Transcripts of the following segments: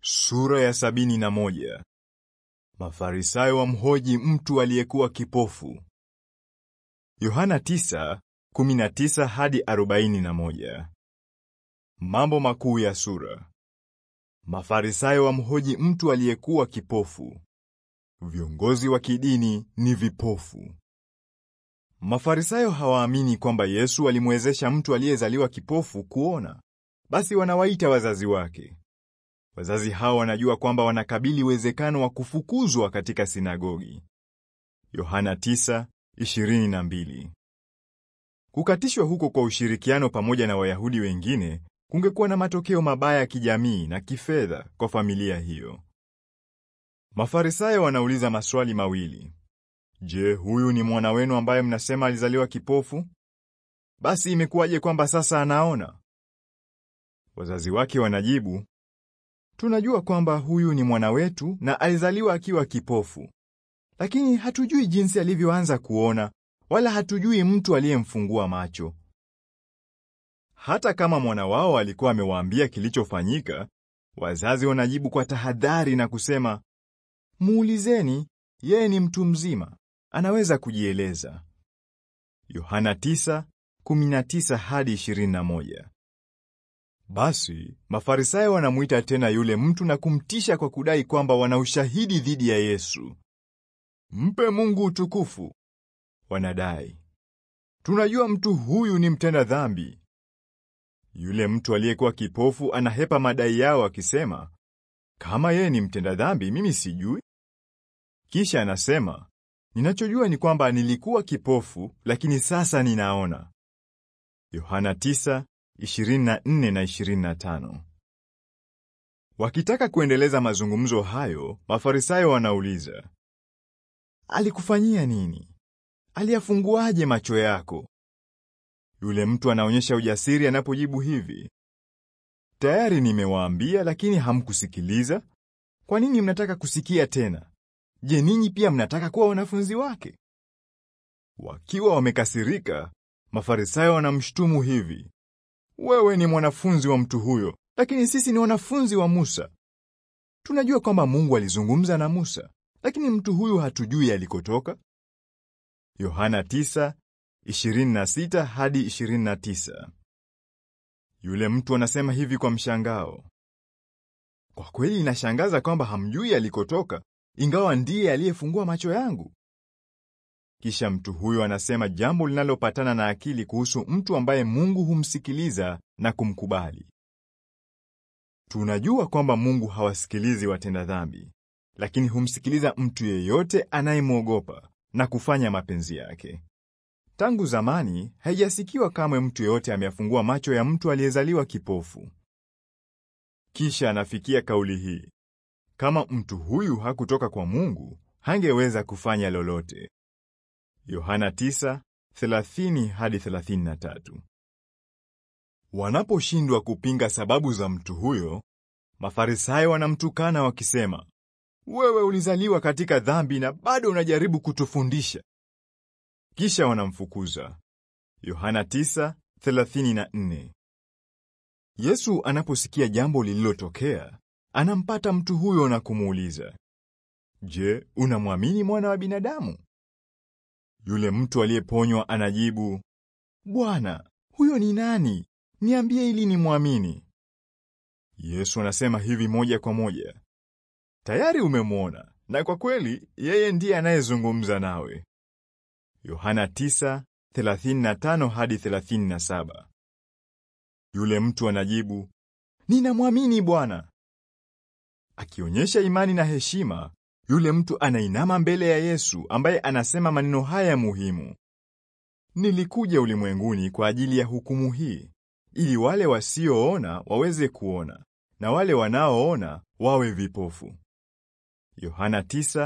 Sura ya sabini na moja. Mafarisayo wamhoji mtu aliyekuwa kipofu. Yohana 9:19 hadi 41. Mambo makuu ya sura. Mafarisayo wamhoji mtu aliyekuwa kipofu. Viongozi wa kidini ni vipofu. Mafarisayo hawaamini kwamba Yesu alimwezesha mtu aliyezaliwa kipofu kuona. Basi wanawaita wazazi wake. Wazazi hao wanajua kwamba wanakabili uwezekano wa kufukuzwa katika sinagogi. Yohana 9:22. Kukatishwa huko kwa ushirikiano pamoja na Wayahudi wengine kungekuwa na matokeo mabaya ya kijamii na kifedha kwa familia hiyo. Mafarisayo wanauliza maswali mawili. Je, huyu ni mwana wenu ambaye mnasema alizaliwa kipofu? Basi imekuwaje kwamba sasa anaona? Wazazi wake wanajibu, Tunajua kwamba huyu ni mwana wetu na alizaliwa akiwa kipofu. Lakini hatujui jinsi alivyoanza kuona wala hatujui mtu aliyemfungua macho. Hata kama mwana wao alikuwa amewaambia kilichofanyika, wazazi wanajibu kwa tahadhari na kusema, Muulizeni, yeye ni mtu mzima, anaweza kujieleza. Yohana 9:19 hadi 21. Basi Mafarisayo wanamwita tena yule mtu na kumtisha kwa kudai kwamba wana ushahidi dhidi ya Yesu. Mpe Mungu utukufu, wanadai. Tunajua mtu huyu ni mtenda dhambi. Yule mtu aliyekuwa kipofu anahepa madai yao akisema, kama yeye ni mtenda dhambi, mimi sijui. Kisha anasema, ninachojua ni kwamba nilikuwa kipofu, lakini sasa ninaona. Yohana 9 24 na 25. Wakitaka kuendeleza mazungumzo hayo, Mafarisayo wanauliza, Alikufanyia nini? Aliyafunguaje macho yako? Yule mtu anaonyesha ujasiri anapojibu hivi, Tayari nimewaambia lakini hamkusikiliza. Kwa nini mnataka kusikia tena? Je, ninyi pia mnataka kuwa wanafunzi wake? Wakiwa wamekasirika, Mafarisayo wanamshutumu hivi, wewe ni mwanafunzi wa mtu huyo, lakini sisi ni wanafunzi wa Musa. Tunajua kwamba Mungu alizungumza na Musa, lakini mtu huyu hatujui alikotoka. Yohana 9:26 hadi 29. Yule mtu anasema hivi kwa mshangao, kwa kweli inashangaza kwamba hamjui alikotoka, ingawa ndiye aliyefungua macho yangu. Kisha mtu huyo anasema jambo linalopatana na akili kuhusu mtu ambaye Mungu humsikiliza na kumkubali. Tunajua kwamba Mungu hawasikilizi watenda dhambi, lakini humsikiliza mtu yeyote anayemwogopa na kufanya mapenzi yake. Tangu zamani haijasikiwa kamwe mtu yeyote ameyafungua macho ya mtu aliyezaliwa kipofu. Kisha anafikia kauli hii, kama mtu huyu hakutoka kwa Mungu, hangeweza kufanya lolote. Yohana 9:30 hadi 33. Wanaposhindwa kupinga sababu za mtu huyo, Mafarisayo wanamtukana wakisema, wewe ulizaliwa katika dhambi na bado unajaribu kutufundisha. Kisha wanamfukuza. Yohana 9:34. Yesu anaposikia jambo lililotokea, anampata mtu huyo na kumuuliza, Je, unamwamini mwana wa binadamu? Yule mtu aliyeponywa anajibu, Bwana, huyo ni nani? Niambie ili nimwamini. Yesu anasema hivi moja kwa moja, tayari umemwona, na kwa kweli yeye ndiye anayezungumza nawe. Yohana 9:35 hadi 37. Yule mtu anajibu, ninamwamini Bwana. Akionyesha imani na heshima, yule mtu anainama mbele ya Yesu ambaye anasema maneno haya muhimu: Nilikuja ulimwenguni kwa ajili ya hukumu hii, ili wale wasioona waweze kuona na wale wanaoona wawe vipofu. Yohana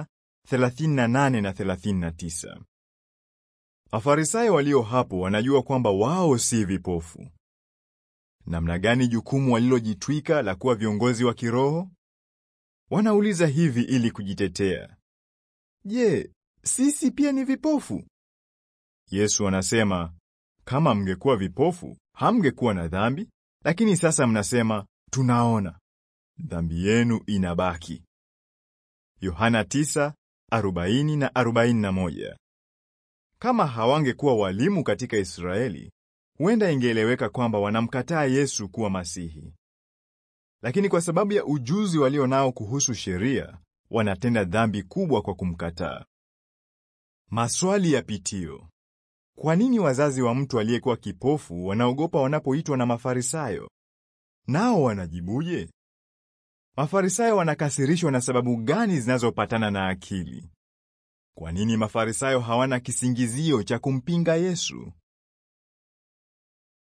9:38 na 39. Mafarisayo walio hapo wanajua kwamba wao si vipofu. Namna gani jukumu walilojitwika la kuwa viongozi wa kiroho? Wanauliza hivi ili kujitetea. Je, sisi pia ni vipofu? Yesu anasema, kama mngekuwa vipofu, hamngekuwa na dhambi, lakini sasa mnasema tunaona. dhambi yenu inabaki. Yohana 9:40 na 41. Kama hawangekuwa walimu katika Israeli, huenda ingeeleweka kwamba wanamkataa Yesu kuwa Masihi. Lakini kwa sababu ya ujuzi walio nao kuhusu sheria, wanatenda dhambi kubwa kwa kumkataa. Maswali ya pitio. Kwa nini wazazi wa mtu aliyekuwa kipofu wanaogopa wanapoitwa na Mafarisayo? Nao wanajibuje? Mafarisayo wanakasirishwa na sababu gani zinazopatana na akili? Kwa nini Mafarisayo hawana kisingizio cha kumpinga Yesu?